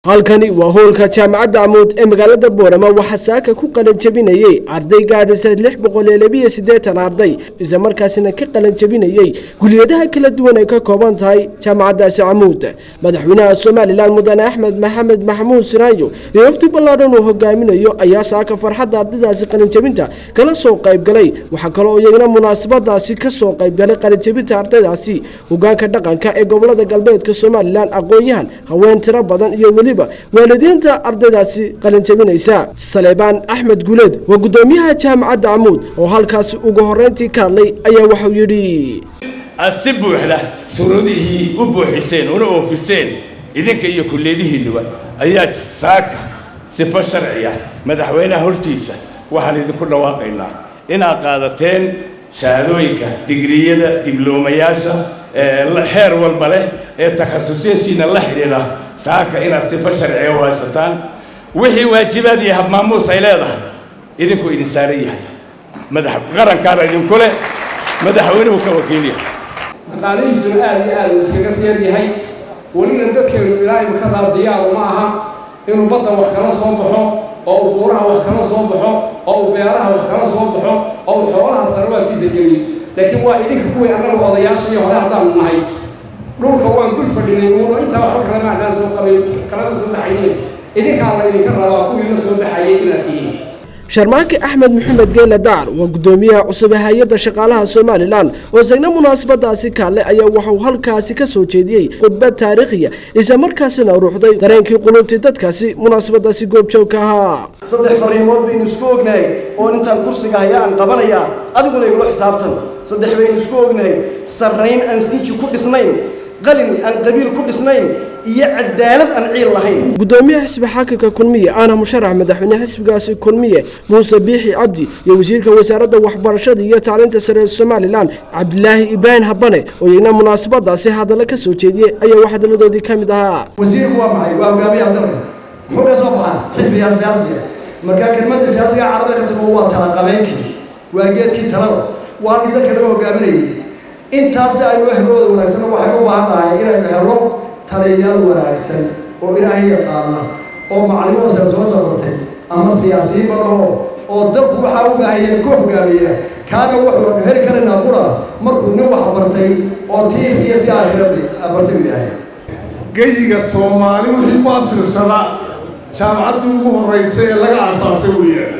halkani waa hoolka jaamacadda amuud ee magaalada boorama waxaa saaka ku qalanjabinayey arday gaadhisa lix boqol iyo labiyo siddeetan arday isla markaasina ka qalanjabinayey guliyadaha kala duwan ay ka kooban tahay jaamacaddaasi camuud madaxweynaha somalilan mudane axmed maxamed maxamuud siraayo iyo wafdi ballaadhan uu hogaaminayo ayaa saaka farxadda ardaydaasi qalinjabinta kala soo qaybgalay waxaa kaloo iyagana munaasabadaasi ka soo qaybgalay qalinjabinta ardaydaasi hogaanka dhaqanka ee gobolada galbeedka somalilan aqoon-yahan haween tiro badan iyo weli waalidiinta ardaydaasi qalinjabinaysa saleebaan axmed guleed waa guddoomiyaha jaamacadda camuud oo halkaasi ugu horreyntii ka hadlay ayaa waxau yidhi aad si buuxda shuruudihii u buuxiseen una oofiseen idinka iyo kulleedihiinnuba ayaa saaka sifo sharciya madaxweynaha hortiisa waxaan idinku dhawaaqaynaa inaad qaadateen shahaadooyinka digriyada dibloomayaasha heer walba leh ee takhasusyasiina la xidhiidha saaka inaad sifo sharciga u haysataan wixii waajibaad iyo habmaamuus ay leedahay idinku idin saaran yahay madax qarankaana idinku leh madaxweynuhu ka wakiil yahay dhaqaalihiisuna aad iyo aad uu iskaga seer yahay welina dadkeenu ilaa imikadaa diyaaru ma aha inuu badda wax kala soo baxo oo uu buuraha wax kala soo baxo oo uu beeraha wax kala soo baxo oo uu xoolaha sanawaadkiisa geliyo laakiin waa idinka kuwii annagu odayaasha iyo hore haddaanu nahay dhulka waan dul fadhinay uuno intaa waxba kale maadaan soo qabay kalada soo baxaynin idinkaa la idinka rabaa kuwii la soo baxayay inaad tihiin sharmaake axmed maxamed geyle daar waa guddoomiyaha cusub ee hay-adda shaqaalaha somalilan oo isagna munaasabadaasi kaadlay ayaa waxauu halkaasi ka soo jeediyey khudbad taariikhiya isla markaasina ruuxday dareenkii qulubtii dadkaasi munaasabadaasi goobjoogka ahaa saddex fariimood baynu isku ognahay oo intaan kursiga haya aan qabanayaa adiguna igula xisaabtan saddex baynu isku ognahay sarrayn aan sinji ku dhisnayn qalin aan qabiil ku dhisnayn iyo cadaalad aan ciil lahayn guddoomiyaha xisbi xaakimka kulmiye aana musharax madaxweyne xisbigaasi kulmiye muuse biixi cabdi iyo wasiirka wasaaradda waxbarashada iyo tacliinta sare ee somalilan cabdilaahi ibraahim habane oo iyagna munaasabadaasi hadalla ka soo jeediyey ayaa wax hadalladoodii ka mid ahaa wasiirku waa maxay waa hogaamiyaha dalka muxuu ka soo baxaa xisbiga siyaasiga markaa kelmadda siyaasiga carabiga timo waa talaqabeenkii waa geedkii talada waa halkii dalka laga hogaaminayay intaasi aynu ehlooda wanaagsan waxaynu u baahan nahay inaynu helno taliyayaal wanaagsan oo ilaahay yaqaana oo macallimada sare soo tabartay ama siyaasiyiin badhaho oo dalku waxaa u baahaya ku hogaamiya kaana wuxuunu heli karaynaa qura markuu nin wax bartay oo tiif iyo ti aakhira bartay u yahay geyiga soomaali wixii ku abtirsada jaamacaddii ugu horraysay ee laga aasaasay weeyaan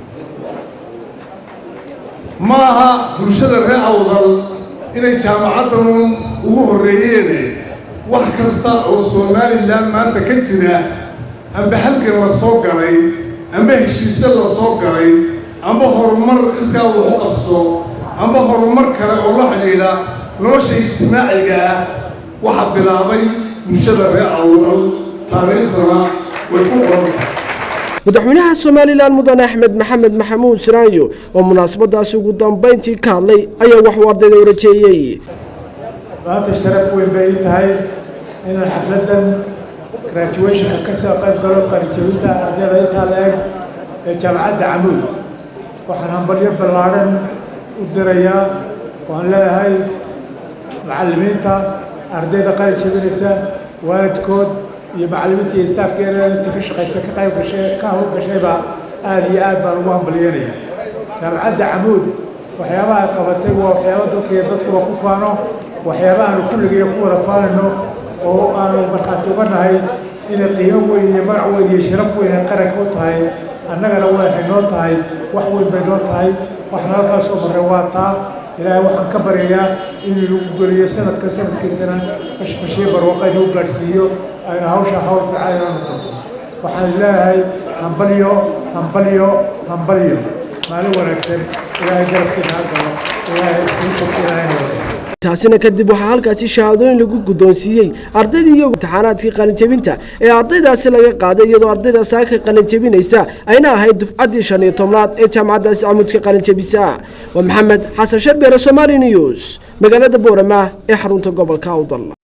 ma aha bulshada reer awdal inay jaamacaddan ugu horreeyeene wax kasta oo somalilan maanta ka jira amba halgan la soo galay amba heshiise la soo galay amba horumar iskaa wuxu qabso amba horumar kale oo la xidhiidha nolosha ijtimaaciga ah waxaa bilaabay bulshada reer awdal taariikhdana way ku qorantahay madaxweynaha somalilan mudane axmed maxamed maxamuud siraayo oo munaasabadaasi ugu dambayntii ka hadlay ayaa waxuu ardayda u rajeeyey maanta sharaf weyn bay ii tahay inaan xafladdan graduationka ka soo qayb galo qarijabinta ardayda intaa la-eg ee jaamacadda camuud waxaan hambalyo ballaadhan u dirayaa waan leeyahay macallimiinta ardayda qalin jabinaysa waalidkood iyo macallimiinta iyo staafkeena inta ka shaqaysa ka qayb gashay ka hawl gashayba aada iyo aad baan ugu hambalyeynaya jaamacadda camuud waxyaabaha ay qabatay waa waxyaaba dalkaiyo dadkuba ku faano waxyaaba aanu kulligay ku wada faanayno oo aanu markhaati uga nahay inay qiimo weyn iyo magac weyn iyo sharaf weyn ay qaranka u tahay annagana waxay noo tahay wax weyn bay noo tahay waxna halkaa soo marray waa taa ilaahay waxaan ka baryayaa inuu nagu geliyo sanadka sanadkiisana bashbashiye barwaqa inuu gaadhsiiyo ayna hawsha hawl fiican inoo noqoto waxaan leeyahay hambalyo hambalyo hambalyo maalin wanaagsan ilaahay garabkiina ha galo ilaahay kuushaka ilaahayna wada taasina kadib waxaa halkaasi shahaadooyin lagu guddoonsiiyey ardaydii iyo imtixaanaadkii qalinjabinta ee ardaydaasi laga qaaday iyadoo ardayda saaka qalinjabinaysa ayna ahayd dufcaddii shan iyo tobnaad ee jaamacaddaasi camuudka qalinjabisa waa maxamed xasan sharbeere somaali news magaalada boorama ee xarunta gobolka awdal